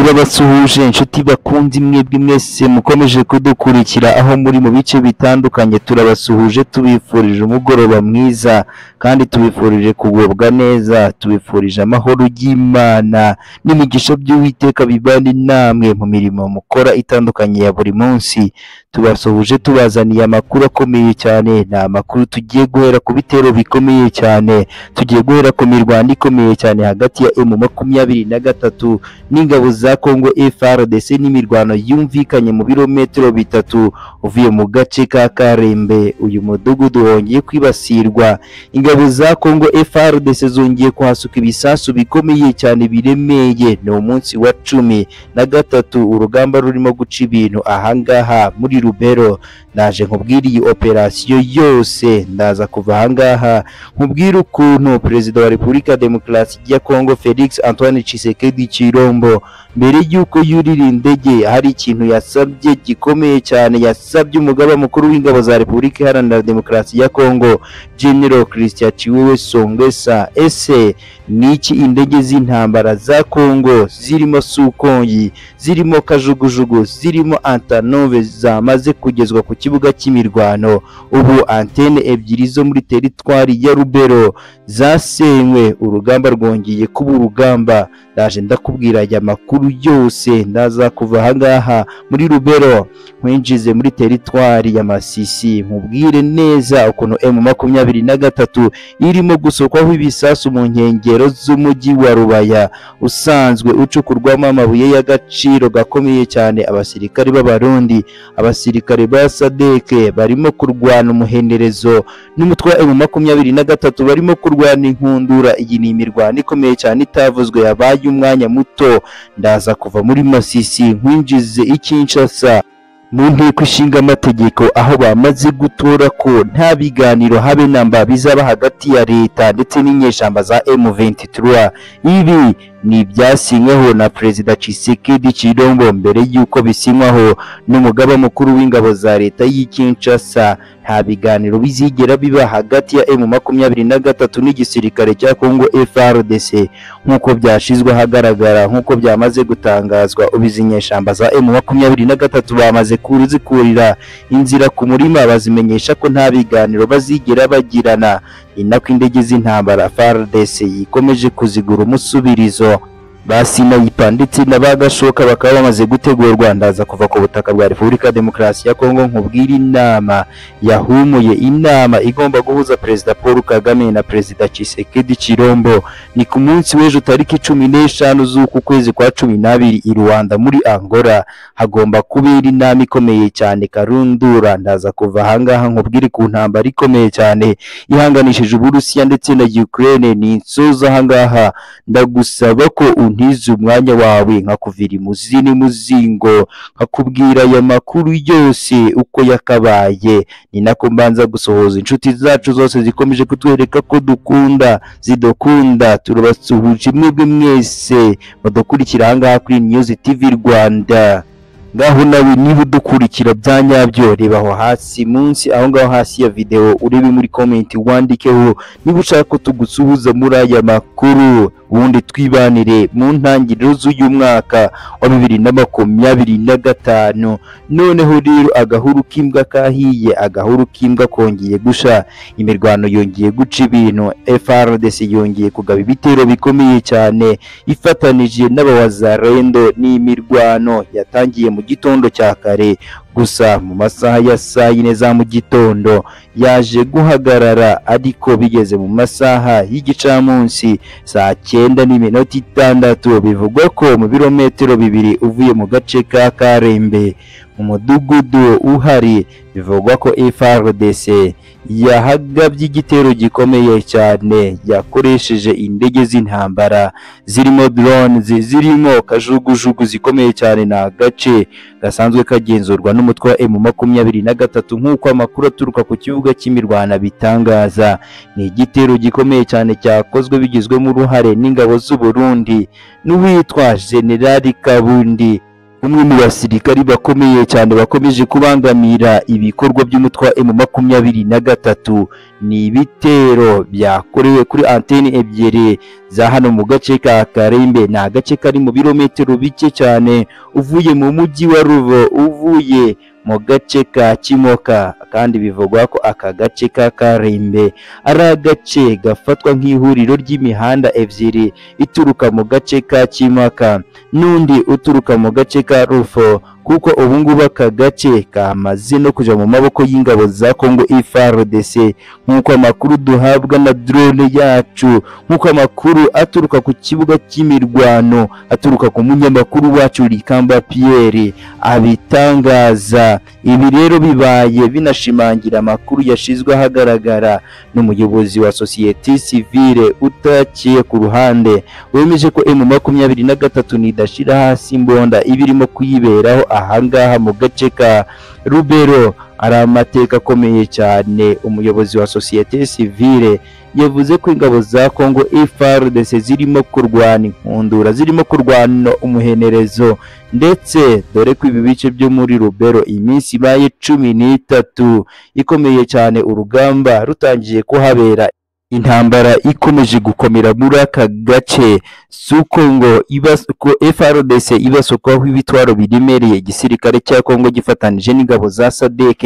babasuhuje inshuti bakunzi mwebwe mwese mukomeje kudukurikira aho muri mu bice bitandukanye turabasuhuje tubifurije umugoroba mwiza kandi tubifurije kugubwa neza tubifurije amahoro y'Imana n'imigisha by'Uwiteka bibane namwe mu mirimo mukora itandukanye ya buri munsi tubasuhuje tubazaniye amakuru akomeye cyane ni amakuru tugiye guhera ku bitero bikomeye cyane tugiye guhera ku mirwano ikomeye cyane hagati ya emu makumyabiri na gatatu n'ingabo za Congo FARDC n'imirwano yumvikanye mu birometero bitatu uvuye mu gace ka Karembe uyu mudugudu wongeye kwibasirwa ingabo za Congo FARDC zongeye kuhasuka ibisasu bikomeye cyane biremeye ni umunsi wa cumi na gatatu urugamba rurimo guca ibintu ahangaha muri Rubero naje nkubwire iyi operasiyo yose ndaza kuva ahangaha nkubwire ukuntu perezida wa repubulika ya demokarasi ya Congo Felix Antoine Tshisekedi Chilombo mbere y'uko yurira indege hari ikintu yasabye gikomeye cyane yasabye umugaba mukuru w'ingabo za repubulika iharanira demokarasi ya Congo General Christian Chiwewe Songesa ese niki indege z'intambara za Congo zirimo Sukongi zirimo Kajugujugu zirimo Antanove zamaze kugezwa ku kibuga cy'imirwano ubu antene ebyiri zo muri teritwari ya Rubero zasenywe urugamba rwongeye kuba urugamba ndaje ndakubwira aya makuru yose ndaza kuva ahangaha muri Rubero nkwinjize muri teritwari ya Masisi nkubwire neza ukuntu M makumyabiri na gatatu irimo gusokwaho ibisasu mu nkengero z'umujyi wa Rubaya usanzwe ucukurwamo amabuye y'agaciro gakomeye cyane abasirikare b'abarundi abasirikare ba sadeke barimo kurwana umuhenderezo n'umutwe wa emu makumyabiri na gatatu barimo kurwana inkundura iyi ni imirwano ikomeye cyane itavuzwe yabaye umwanya muto ndaza kuva muri masisi nkwinjize ikinshasa mu nteko ishinga amategeko aho bamaze gutora ko nta biganiro habe namba bizaba hagati ya leta ndetse n'inyeshyamba za M23 ibi ni ibyasinyweho na perezida Tshisekedi Chilombo mbere y'uko bisinywaho n'umugaba mukuru w'ingabo za leta y'i Kinshasa nta biganiro bizigera biba hagati ya M makumyabiri na gatatu n'igisirikare cya Congo FARDC nk'uko byashizwe ahagaragara nk'uko byamaze gutangazwa ubizi inyeshyamba za M makumyabiri na gatatu bamaze kuzikurira inzira ku murima bazimenyesha ko nta biganiro bazigera bagirana ni nako indege z'intambara FARDC yikomeje kuzigura umusubirizo basinayipa ndetse n'abagashoka bakaba bamaze gutegurwa ndaza kuva ku butaka bwa Repubulika ya Demokarasi ya Kongo nkubwira inama yahumuye inama igomba guhuza Perezida Paul Kagame na Perezida Tshisekedi Chilombo ni ku munsi w'ejo tariki cumi n'eshanu z'uku kwezi kwa cumi n'abiri i Rwanda muri Angola hagomba kubera inama ikomeye cyane karundura ndaza kuva ahangaha nkubwire ku ntambara ikomeye cyane ihanganishije Uburusiya ndetse na Ukraine ni insoza ahangaha ndagusaba ko untiza umwanya wawe nkakuvira imuzi n'imuzingo nkakubwira aya makuru yose uko yakabaye ni nako mbanza gusohoza inshuti zacu zose zikomeje kutwereka ko dukunda zidukunda turabasuhuje mwebwe mwese mudukurikira ahangaha kuri News TV Rwanda ngaho nawe niba udukurikira bya nyabyo reba aho hasi munsi aho ngaho hasi ya videwo urebe muri komenti wandikeho niba ushaka ko tugusuhuza muri aya makuru ubundi twibanire mu ntangiriro z'uyu mwaka wa bibiri na makumyabiri na gatanu noneho rero agahuru k'imbwa kahiye agahuru k'imbwa kongeye gusha imirwano yongeye guca ibintu FRDC yongeye kugaba ibitero bikomeye cyane ifatanije n'abawazarendo n'imirwano yatangiye mu gitondo cya kare gusa mu masaha ya saa yine za mu gitondo yaje guhagarara ariko bigeze mu masaha y'igicamunsi saa cyenda n'iminota itandatu bivugwa ko mu birometero bibiri uvuye mu gace ka Karembe mu mudugudu uhari bivugwa ko FRDC yahagabye igitero gikomeye cyane yakoresheje indege z'intambara zirimo drones zirimo kajugujugu zikomeye cyane ni agace gasanzwe kagenzurwa n'umutwe wa M makumyabiri na gatatu nk'uko amakuru aturuka ku kibuga cy'imirwano abitangaza ni igitero gikomeye cyane cyakozwe bigizwemo uruhare n'ingabo z'u Burundi n'uwitwa General Kabundi umwe mu basirikari bakomeye cyane bakomeje kubangamira ibikorwa by'umutwe wa emu makumyabiri na gatatu ni ibitero byakorewe kuri anteni ebyiri za hano mu gace ka karembe ni agace kari mu birometero bike cyane uvuye mu mujyi wa ruvo uvuye mu gace ka kimoka kandi bivugwa ko aka gace ka karembe ari agace gafatwa nk'ihuriro ry'imihanda ebyiri ituruka mu gace ka kimaka n'undi uturuka mu gace ka rufo kuko ubu ngubu aka gace kamaze no kujya mu maboko y'ingabo za kongo FARDC nk'uko amakuru duhabwa na drone yacu nk'uko amakuru aturuka ku kibuga cy'imirwano aturuka ku munyamakuru wacu rikamba pierre abitangaza ibi rero bibaye binashimangira amakuru yashizwe ahagaragara n'umuyobozi wa sosiyete sivile utaciye ku ruhande wemeje ko emu makumyabiri na gatatu nidashira hasi imbonda iba irimo kuyiberaho ahangaha mu gace ka rubero ari amateka akomeye cyane umuyobozi wa sosiyete sivile yavuze ko ingabo za kongo FARDC zirimo kurwana inkundura zirimo kurwana umuhenerezo ndetse dore ko ibi bice byo muri rubero iminsi ibaye cumi n'itatu ikomeye cyane urugamba rutangiye kuhabera intambara ikomeje gukomera muri aka gace si uko ngo ibas- ko FRDC ibasukwaho ibitwaro biremereye igisirikare cya Kongo gifatanije n'ingabo za SADC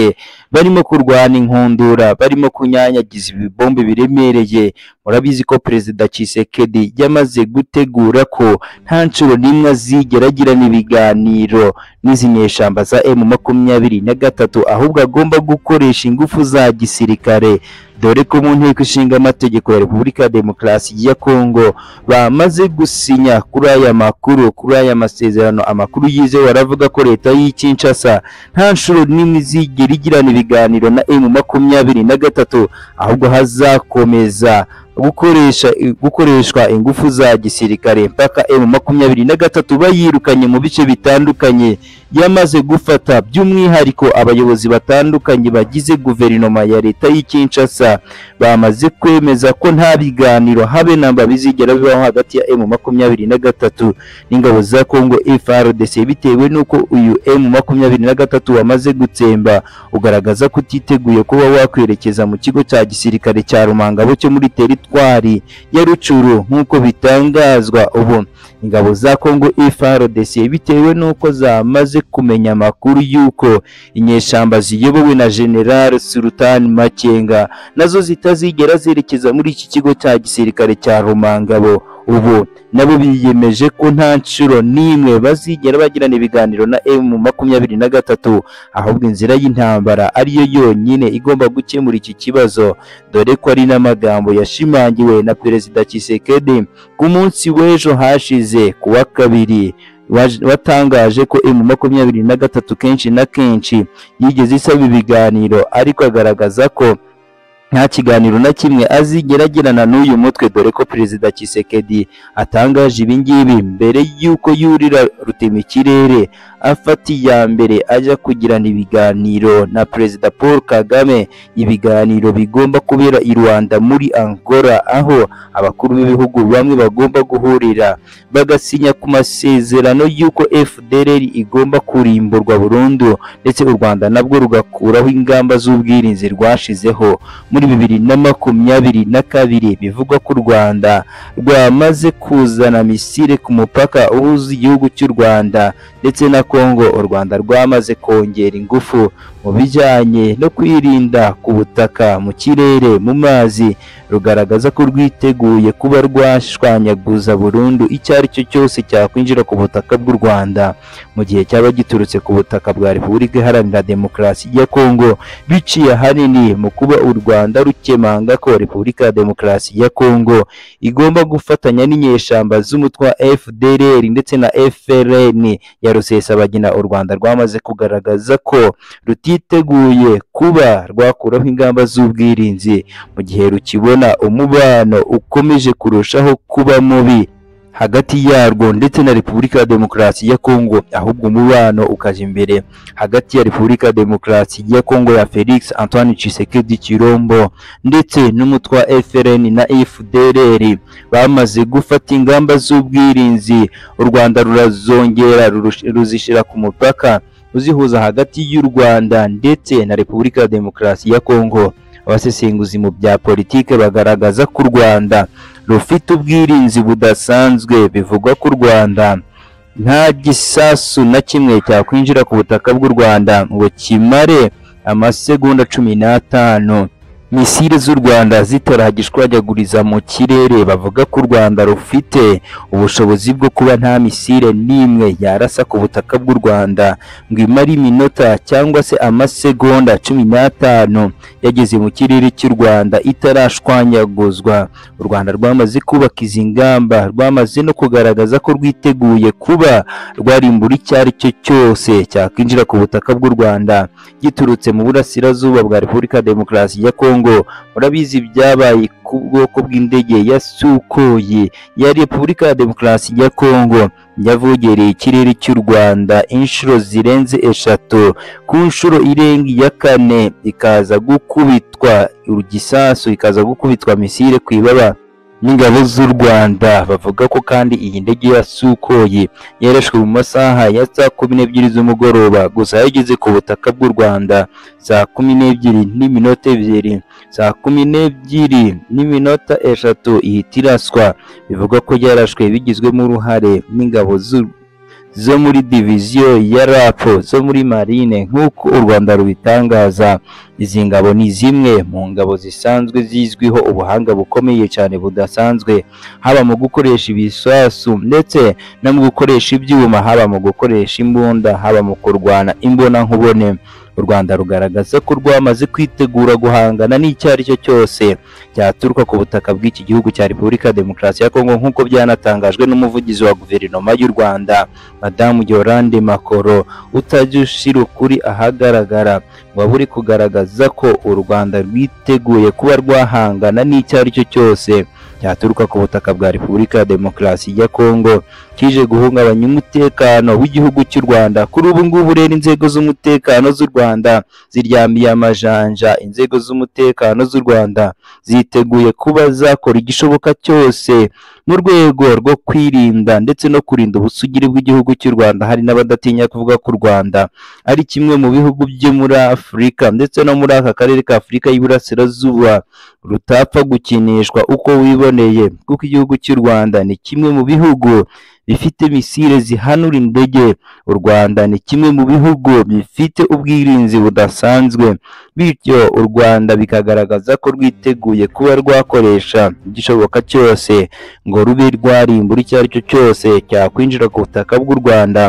barimo kurwana inkundura barimo kunyanyagiza ibibombe biremereye murabizi ko perezida Tshisekedi yamaze gutegura ko nta nshuro n'imwe azigera agirana ibiganiro n'izi nyeshamba za M makumyabiri na gatatu ahubwo agomba gukoresha ingufu za gisirikare dore ko mu nteko ishinga amategeko ya Repubulika ya Demokarasi ya Kongo bamaze gusinya kuri aya makuru kuri aya masezerano amakuru yizewe aravuga ko leta y'i Kinshasa nta nshuro n'imwe izigera igirana ibiganiro na M makumyabiri na gatatu ahubwo hazakomeza gukoresha gukoreshwa ingufu za gisirikare mpaka M makumyabiri na gatatu bayirukanye mu bice bitandukanye yamaze gufata by'umwihariko abayobozi batandukanye bagize guverinoma ya leta y'i Kinshasa bamaze kwemeza ko nta biganiro habe namba bizigera bibaho hagati ya M makumyabiri na gatatu n'ingabo za Kongo FARDC bitewe n'uko uyu M makumyabiri na gatatu wamaze gutsemba ugaragaza ko utiteguye kuba wakwerekeza mu kigo cya gisirikare cya Rumangabo cyo muri teritwari ya Rucuru nk'uko bitangazwa ubu ingabo za Kongo FARDC bitewe n'uko zamaze kumenya amakuru y'uko inyeshyamba ziyobowe na General Sultan Makenga nazo zitazigera zerekeza muri iki kigo cya gisirikare cya Rumangabo ubu nabo biyemeje ko nta nshuro n'imwe bazigera bagirana ibiganiro na M makumyabiri na gatatu ahubwo inzira y'intambara ariyo yonyine igomba gukemura iki kibazo dore ko ari n'amagambo yashimangiwe na perezida Tshisekedi ku munsi w'ejo hashize ku wa kabiri waj- watangaje ko M makumyabiri na gatatu kenshi na kenshi yigeze isaba ibiganiro ariko agaragaza ko nta kiganiro na kimwe azigera agirana n'uyu mutwe dore ko perezida Tshisekedi atangaje ibingibi mbere y'uko yurira rutemikirere afata iya mbere ajya kugirana ibiganiro na perezida Paul Kagame ibiganiro bigomba kubera i Rwanda muri Angola aho abakuru b'ibihugu bamwe bagomba guhurira bagasinya ku masezerano y'uko FDLR igomba kurimburwa burundu ndetse u Rwanda nabwo rugakuraho ingamba z'ubwirinzi rwashizeho muri bibiri na makumyabiri na kabiri bivugwa ko u Rwanda rwamaze kuzana misile ku mupaka uhuza igihugu cy'u Rwanda ndetse na Kongo u Rwanda rwamaze kongera ingufu mu bijyanye no kwirinda ku butaka mu kirere mu mazi rugaragaza ko rwiteguye kuba rwashwanyaguza burundu icyo ari cyo cyose cyakwinjira ku butaka bw'u Rwanda mu gihe cyaba giturutse ku butaka bwa Repubulika Iharanira Demokarasi ya Kongo biciye ahanini mu kuba u Rwanda rukemanga ko Repubulika ya Demokarasi ya Kongo igomba gufatanya n'inyeshyamba z'umutwe wa FDLR ndetse na FRN ya Rusesabagina u Rwanda rwamaze kugaragaza ko rutiteguye kuba rwakuraho ingamba z'ubwirinzi mu gihe rukibona umubano ukomeje kurushaho kuba mubi hagati yarwo ndetse na repubulika ya demokarasi ya kongo ahubwo umubano ukajya imbere hagati ya repubulika ya demokarasi ya kongo ya felix antoine tshisekedi chirombo ndetse n'umutwe wa frn na fdrr bamaze gufata ingamba z'ubwirinzi u rwanda rurazongera rurush- ruzishyira ku mupaka uzihuza hagati y'u rwanda ndetse na repubulika ya demokarasi ya kongo abasesenguzi mu bya politike bagaragaza ko u rwanda rufite ubwirinzi budasanzwe bivugwa ko u rwanda nta gisasu na kimwe cyakwinjira ku butaka bw'u rwanda ngo kimare amasegonda cumi n'atanu misile z'u rwanda zitaragishwajyaguriza mu kirere bavuga ko u rwanda rufite ubushobozi bwo kuba nta misile n'imwe yarasa ku butaka bw'u rwanda ngo imare iminota cyangwa se amasegonda cumi n'atanu yageze mu kirere cy'u rwanda itarashwanyaguzwa u rwanda rwamaze kubaka izi ngamba rwamaze no kugaragaza ko rwiteguye kuba rwarimbura icyo ari cyo cyose cyakwinjira ku butaka bw'u rwanda giturutse mu burasirazuba bwa repubulika ya demokarasi ya kongo murabizi ibyabaye ku bwoko bw'indege ya sukoyi ya repubulika ya demokarasi ya kongo yavogereye ikirere cy'u rwanda inshuro zirenze eshatu ku nshuro irenga iya kane ikaza gukubitwa igisasu ikaza gukubitwa misile ku ibaba n'ingabo z'u rwanda bavuga ko kandi iyi ndege ya sukoyi yarashwe mu masaha ya saa kumi n'ebyiri z'umugoroba gusa yageze ku butaka bw'u rwanda saa kumi n'ebyiri n'iminota ebyiri saa kumi n'ebyiri n'iminota eshatu ihita iraswa bivugwa ko yarashwe bigizwemo uruhare n'ingabo z'u- zo muri diviziyo ya rapo zo muri marine nk'uko u rwanda rubitangaza izi ngabo ni zimwe mu ngabo zisanzwe zizwiho ubuhanga bukomeye cyane budasanzwe haba mu gukoresha ibisasu ndetse no mu gukoresha ibyuma haba mu gukoresha imbunda haba mu kurwana imbonankubone u rwanda rugaragaza ko rwamaze kwitegura guhangana n'icyo ari cyo cyose cyaturuka ku butaka bw'iki gihugu cya repubulika ya demokarasi ya kongo nk'uko byanatangajwe n'umuvugizi wa guverinoma y'u rwanda madamu yorande makoro utajya ushyira ukuri ahagaragara waba uri kugaragaza ko u rwanda rwiteguye kuba rwahangana n'icyo ari cyo cyose cyaturuka ku butaka bwa repubulika ya demokarasi ya kongo kije guhungabanya umutekano w'igihugu cy'u rwanda kuri ubu ngubu rero inzego z'umutekano z'u rwanda ziryamiye amajanja inzego z'umutekano z'u rwanda ziteguye kuba zakora igishoboka cyose mu rwego rwo kwirinda ndetse no kurinda ubusugire bw'igihugu cy'u rwanda hari n'abadatinya kuvuga ko u rwanda ari kimwe mu bihugu byo muri afurika ndetse no muri aka karere ka afurika y'iburasirazuba rutapfa gukinishwa uko wiboneye kuko igihugu cy'u rwanda ni kimwe mu bihugu bifite misile zihanura indege u rwanda ni kimwe mu bihugu bifite ubwirinzi budasanzwe bityo u rwanda bikagaragaza ko rwiteguye kuba rwakoresha igishoboka cyose ngo rube rwarimbura icyo ari cyo cyose cyakwinjira ku butaka bw'u rwanda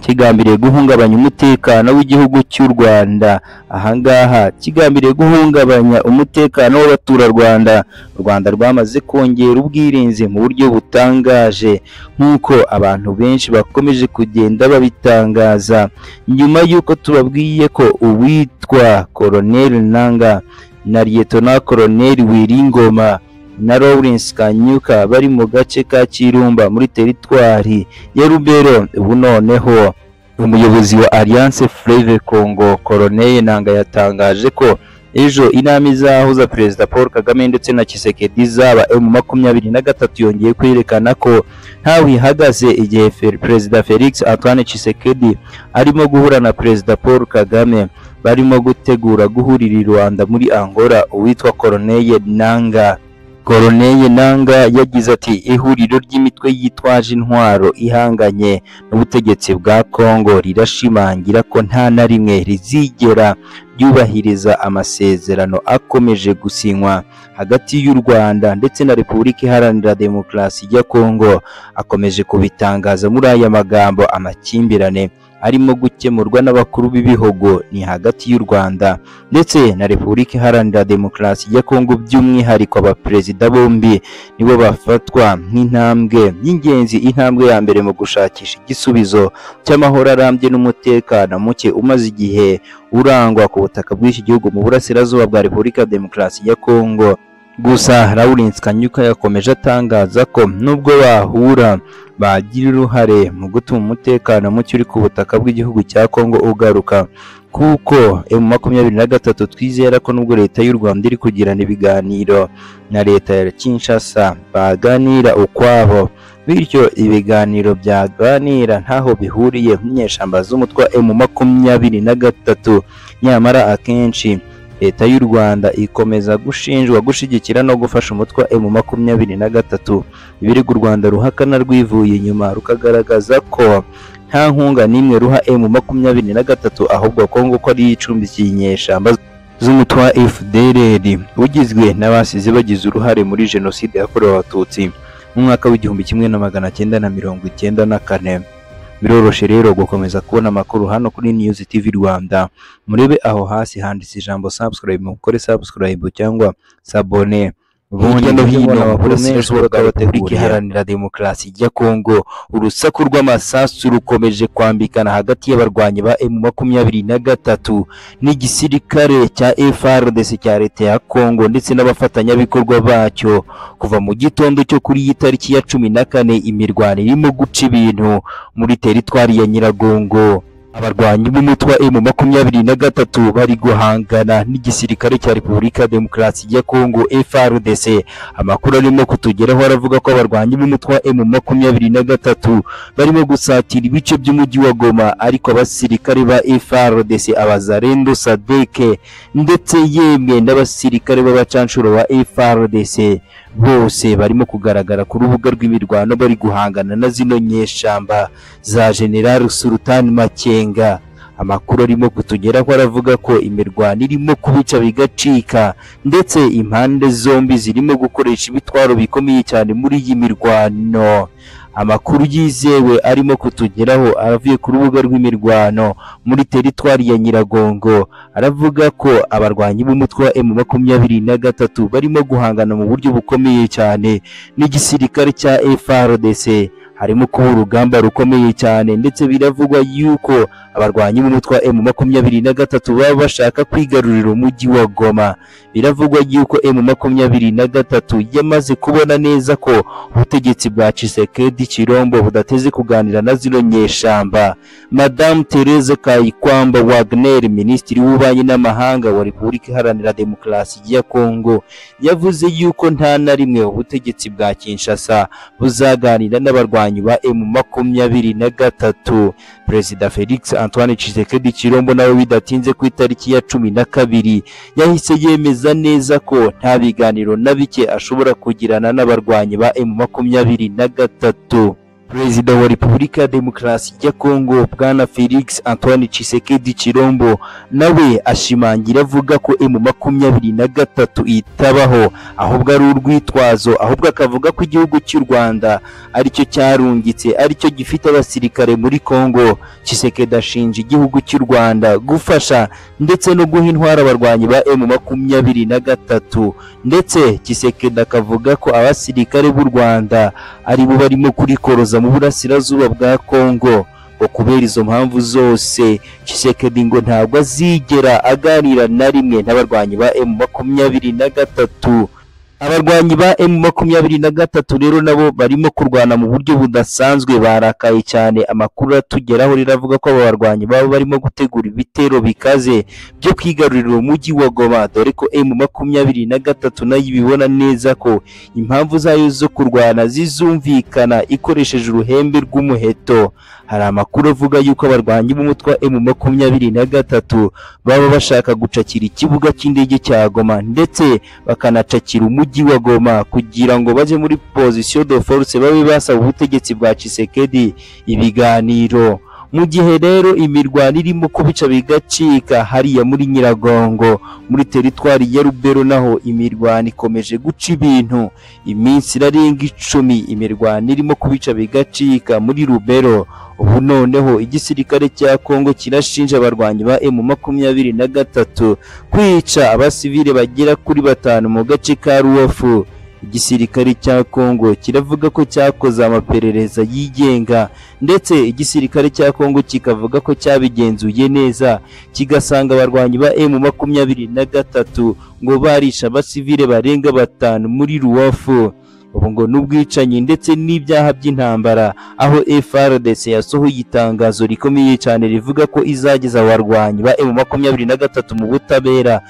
kigambiriye guhungabanya umutekano w'igihugu cy'u rwanda ahangaha kigambiriye guhungabanya umutekano w'abaturarwanda u rwanda rwamaze kongera ubwirinzi mu buryo butangaje nk'uko abantu benshi bakomeje kugenda babitangaza nyuma y'uko tubabwiye ko uwitwa koroneli nanga na liyetona koroneli wiringoma na Lawrence Kanyuka bari mu gace ka Kirumba muri teritwari ya Rubero ubu noneho umuyobozi wa Alliance Fleuve Congo Colonel Nanga yatangaje ko ejo inama izahuza Perezida Paul Kagame ndetse na Tshisekedi izaba mu makumyabiri na gatatu yongeye kwerekana ko ntawe ihagaze igihe Fer- Perezida Felix Antoine Tshisekedi arimo guhura na Perezida Paul Kagame barimo gutegura guhurira i Rwanda muri Angola uwitwa Colonel Nanga Koroneye Nanga yagize ati ihuriro ry'imitwe yitwaje intwaro ihanganye n'ubutegetsi bwa Kongo rirashimangira ko nta na rimwe rizigera ryubahiriza amasezerano akomeje gusinywa hagati y'u Rwanda ndetse na Repubulika Iharanira Demokarasi ya Kongo akomeje kubitangaza muri aya magambo amakimbirane arimo gukemurwa n'abakuru b'ibihugu ni hagati y'u Rwanda ndetse na Repubulika Iharanira Demokarasi ya Kongo by'umwihariko abaperezida bombi nibo bafatwa nk'intambwe y'ingenzi intambwe ya mbere mu gushakisha igisubizo cy'amahoro arambye n'umutekano muke umaze igihe urangwa ku butaka bw'iki gihugu mu burasirazuba bwa Repubulika ya Demokarasi ya Kongo gusa Lawrence Kanyuka yakomeje atangaza ko nubwo bahura bagira uruhare mu gutuma umutekano muke uri ku butaka bw'igihugu cya Kongo ugaruka kuko emu makumyabiri na gatatu twizera ko nubwo leta y'u Rwanda iri kugirana ibiganiro na leta ya Kinshasa baganira ukwabo bityo ibiganiro byaganira ntaho bihuriye n'inyeshyamba z'umutwe wa emu makumyabiri na gatatu nyamara akenshi leta y'u rwanda ikomeza gushinjwa gushyigikira no gufasha umutwe wa emu makumyabiri na gatatu ibirego u rwanda ruhakana rwivuye inyuma rukagaragaza ko nta nkunga n'imwe ruha emu makumyabiri na gatatu ahubwo kongo ko ari icumbikiye inyeshyamba z'umutwe wa fdrr ugizwe n'abasize bagize uruhare muri jenoside yakorewe abatutsi mu mwaka w'igihumbi kimwe na magana cyenda na mirongo icyenda na kane biroroshe rero gukomeza kubona amakuru hano kuri news tv rwanda murebe aho hasi handitse ijambo subscribe mukore subscribe cyangwa sabone hirya no hino amakuru menshi bakaba iharanira demokarasi ya kongo urusaku rw'amasasu rukomeje kwambikana hagati y'abarwanyi ba emu makumyabiri na gatatu n'igisirikare cya FRDC cya leta ya Kongo ndetse n'abafatanyabikorwa bacyo kuva mu gitondo cyo kuri iyi tariki ya cumi na kane imirwano irimo guca ibintu muri teritwari ya Nyiragongo abarwanyi b'umutwe wa emu makumyabiri na gatatu bari guhangana n'igisirikare cya repubulika demokarasi ya kongo FRDC amakuru arimo kutugeraho aravuga ko abarwanyi b'umutwe wa emu makumyabiri na gatatu barimo gusatira ibice by'umujyi wa goma ariko abasirikare ba FRDC abazarendo sadeke ndetse yemwe n'abasirikare b'abacanshuro ba FRDC bose barimo kugaragara ku rubuga rw'imirwano bari guhangana na zino nyeshyamba za General Sultan Makenga amakuru arimo kutugeraho aravuga ko imirwano irimo kubica bigacika ndetse impande zombi zirimo gukoresha ibitwaro bikomeye cyane muri iyi mirwano amakuru yizewe arimo kutugeraho aravuye ku rubuga rw'imirwano muri teritwari ya Nyiragongo aravuga ko abarwanyi b'umutwe wa emu makumyabiri na gatatu barimo guhangana mu buryo bukomeye cyane n'igisirikare cya FRDC harimo kuba urugamba rukomeye cyane ndetse biravugwa yuko abarwanyi b'umutwe wa emu makumyabiri na gatatu baba bashaka kwigarurira umujyi wa Goma biravugwa yuko emu makumyabiri na gatatu yamaze kubona neza ko ubutegetsi bwa Tshisekedi Chirombo budateze kuganira na zino nyeshyamba Madame Therese Kayikwamba Wagner minisitiri w'ububanyi n'amahanga wa Repubulika Iharanira Demokarasi ya Kongo yavuze yuko nta na rimwe ubutegetsi bwa Kinshasa buzaganira n'abarwanyi ba emu makumyabiri na gatatu perezida felix antoine tshisekedi chirombo nawe bidatinze ku itariki ya cumi na kabiri yahise yemeza neza ko nta biganiro na bike ashobora kugirana n'abarwanyi ba emu makumyabiri na gatatu Perezida wa Repubulika ya Demokarasi ya Kongo Bwana Felix Antoine Tshisekedi Chirombo nawe ashimangira avuga ko emu makumyabiri na gatatu itabaho ahubwo ari urwitwazo ahubwo akavuga ko igihugu cy'u Rwanda aricyo cyarungitse aricyo gifite abasirikare muri Kongo Tshisekedi ashinja igihugu cy'u Rwanda gufasha ndetse no guha intwara abarwanyi ba emu makumyabiri na gatatu ndetse Tshisekedi akavuga ko abasirikare b'u Rwanda ari bo barimo kurikoroza mu burasirazuba bwa Kongo ngo kubera izo mpamvu zose Tshisekedi ngo ntabwo azigera aganira na rimwe n'abarwanyi ba M makumyabiri na gatatu abarwanyi ba M makumyabiri na gatatu rero nabo barimo kurwana mu buryo budasanzwe barakaye cyane amakuru atugeraho riravuga ko aba barwanyi baba barimo gutegura ibitero bikaze byo kwigarurira umujyi wa Goma dore ko M makumyabiri na gatatu nayo ibibona neza ko impamvu zayo zo kurwana zizumvikana ikoresheje uruhembe rw'umuheto hari amakuru avuga yuko abarwanyi b'umutwe wa M makumyabiri na gatatu baba bashaka gucakira ikibuga cy'indege cya Goma ndetse bakanacakira umujyi wa Goma kugira ngo bajye muri position de force babe basaba ubutegetsi bwa Tshisekedi ibiganiro mu gihe rero imirwano irimo kubica bigacika hariya muri Nyiragongo muri teritwari ya Rubero naho imirwano ikomeje guca ibintu iminsi irarenga icumi imirwano irimo kubica bigacika muri Rubero ubu noneho igisirikare cya Kongo kirashinja abarwanyi ba M makumyabiri na gatatu kwica abasivile bagera kuri batanu mu gace ka Rubavu igisirikare cya Congo kiravuga ko cyakoze amaperereza yigenga ndetse igisirikare cya Congo kikavuga ko cyabigenzuye neza kigasanga abarwanyi ba M makumyabiri na gatatu ngo barisha abasivile barenga batanu muri Ruwafu ubu ngo n'ubwicanyi ndetse n'ibyaha by'intambara aho FRDC yasohoye itangazo rikomeye cyane rivuga ko izageza abarwanyi ba M makumyabiri na gatatu mu butabera